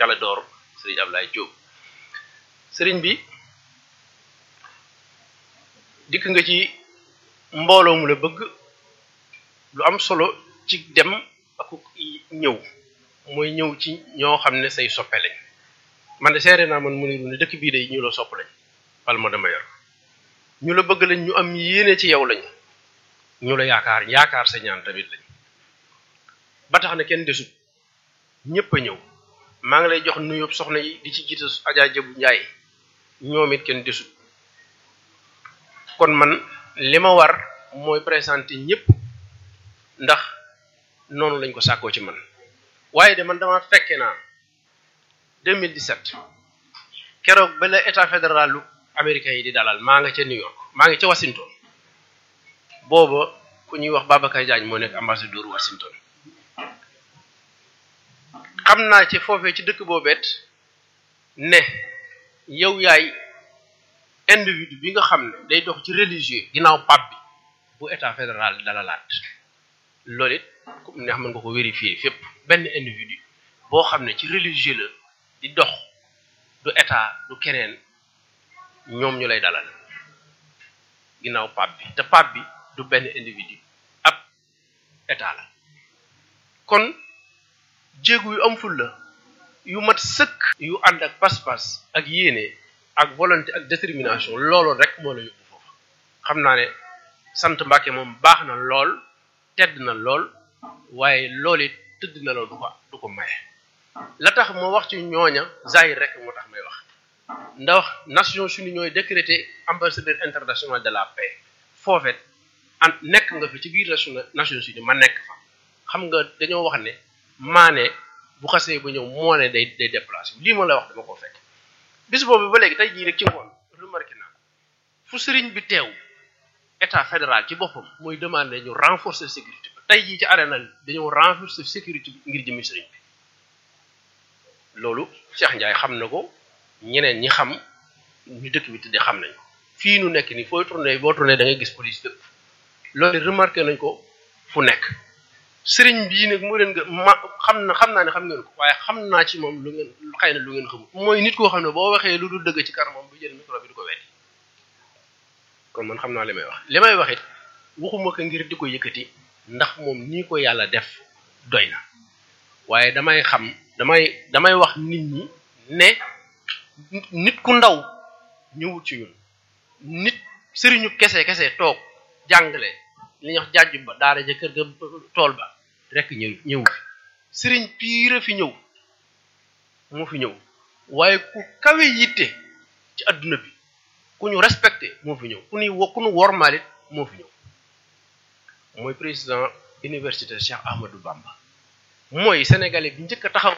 Clédor sëriñ Ablaye Diop sëriñ bi dikk nga ci mbooloo mu la bëgg lu am solo ci dem ak ñëw mooy ñëw ci ñoo xam ne say soppe lañ man de seere naa man mu niru ne dëkk bii de ñu la sopp lañ Palma de Mallorca ñu la bëgg lañ ñu am yéene ci yow lañ ñu la yaakaar yaakaar sa ñaan tamit lañ ba tax na kenn desut ñëpp a ñëw maa ngi lay jox nuyoo soxna yi di ci jiite Adja Jabu Njaay ñoom it kenn desut kon man li ma war mooy présenter ñëpp ndax noonu lañ ko sàkkoo ci man waaye de man dama fekke naa 2017 keroog ba la état fédéral lu américain yi di dalal maa nga ca New York maa ngi ca Washington booba ku ñuy wax Babacar Diagne moo nekk ambassadeur Washington xam naa ci foofee ci dëkk boobeet ne yow yaay individu bi nga xam ne day dox ci religieux ginnaaw pape bi bu état fédéral dalalaat loolu it comme neex mën nga ko vérifier fépp benn individu boo xam ne ci religieux la di dox du état du keneen ñoom ñu lay dalal ginnaaw pape bi te pape bi du benn individu ab état la kon jéegu yu am ful la yu mat sëkk yu ànd ak pas-pas ak yéene ak volonté ak détermination loolu rek moo la yóbbu foofu xam naa ne sant Mbàkke moom baax na lool tedd na lool waaye loolu it tëdd na la du ko du ko maye la tax moo wax ci ñooña zahir rek moo tax may wax ndax Nations Unies ñooy décrété ambassadeur international de la paix foofet an nekk nga fi ci biir Nations Unies ma nekk fa xam nga dañoo wax ne maane bu xasee ba ñëw moo ne day day déplacé lii ma la wax dama ko fekk bis boobu ba léegi tey jii rek ci ngoon remarqué naa fu sëriñ bi teew état fédéral ci boppam mooy demandé ñu renforcer sécurité bi tey jii ci arena dañoo renforcer sécurité bi ngir jëmi sëriñ bi loolu Cheikh Ndiaye xam na ko ñeneen ñi xam ñu dëkk bi tëddee xam nañ ko fii nu nekk nii fooy tourné boo tourné da ngay gis police fépp loolu remarqué nañ ko fu nekk sëriñ bii nag moo leen nga ma xam na xam naa ne xam ngeen ko waaye xam naa ci moom lu ngeen xëy na lu ngeen xamul mooy nit koo xam ne boo waxee lu dul dëgg ci kanamam bu jël micro bi du ko weddi kon man xam naa li may wax li may wax it waxuma ko ngir di ko yëkkati ndax moom nii ko yàlla def doy na waaye damay xam damay damay wax nit ñi ne nit ku ndaw ñëwut ci ñun nit sëriñu kese kese toog jàngale li ñuy wax jàjju ba daara ja kër ga tool ba rek ñëw ñëw fi sëriñ piira fi ñëw moo fi ñëw waaye ku kawe yitte ci adduna bi ku ñu respecté moo fi ñëw ku ñu ku ñu wormaalit moo fi ñëw mooy président université Cheikh Ahmadou Bamba mooy sénégalais bi njëkk a taxaw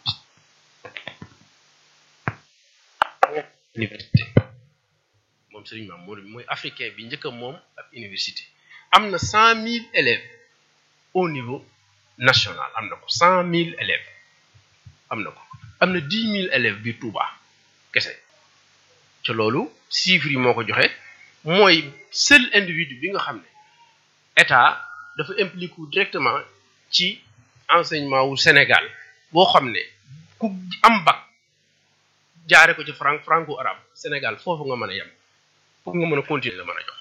université moom sëriñ maam moo mooy africain bi njëkk a moom ab université am na cent mille élèves au niveau national am na ko cent mille élèves am na ko am na dix mille élèves bi Touba kese ca loolu chiffres yi moo ko joxe mooy seul individu bi nga xam ne état dafa impliqué directement ci enseignement wu Sénégal boo xam ne ku am bac jaare ko ci franc franco arabe Sénégal foofu nga mën a yem pour nga mën a continuer la mën a jox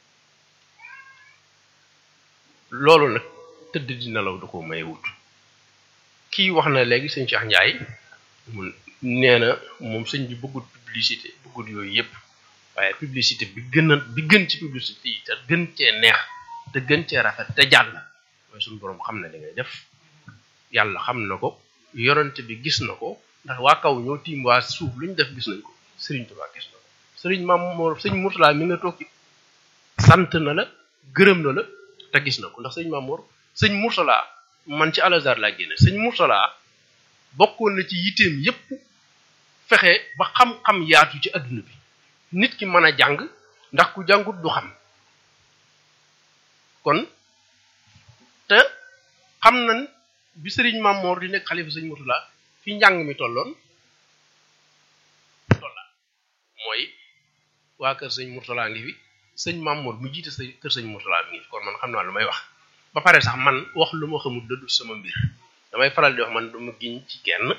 loolu nag tëdd di nelaw da ko may wut kii wax na léegi sëñ Cheikh Ndiaye mun nee na moom sëñ bi bëggut publicité bëggut yooyu yëpp waaye publicité bi gën a bi gën ci publicité yi te gën cee neex te gën cee rafet te jàll mooy suñu boroom xam na li ngay def yàlla xam na ko yorante bi gis na ko ndax waa kaw ñoo tiim waa suuf lu ñu def gis nañ ko Sëriñ Tuubaa gis na ko Sëriñ Maam Mor sëñ Murtala mi nga toog ci sant na la gërëm na la te gis na ko ndax sëñ Maam Mor sëñ Murtala man ci Al-Azhar laa génne sëñ Murtala bokkoon na ci yitteem yépp fexe ba xam-xam yaatu ci adduna bi nit ki mën a jàng ndax ku jàngut du xam kon te xam nañ bi sëriñ Mamor di nekk xalifa sëñ Murtala fi njàng mi tolloon tolla mooy waa kër sëñ Murtala ngi fi sëñ Mamor mu jiite sa kër sëñ Murtala mi ngi fi kon man xam naa lu may wax ba pare sax man wax lu ma xamul dëddu sama mbir damay faral di wax man duma giñ ci kenn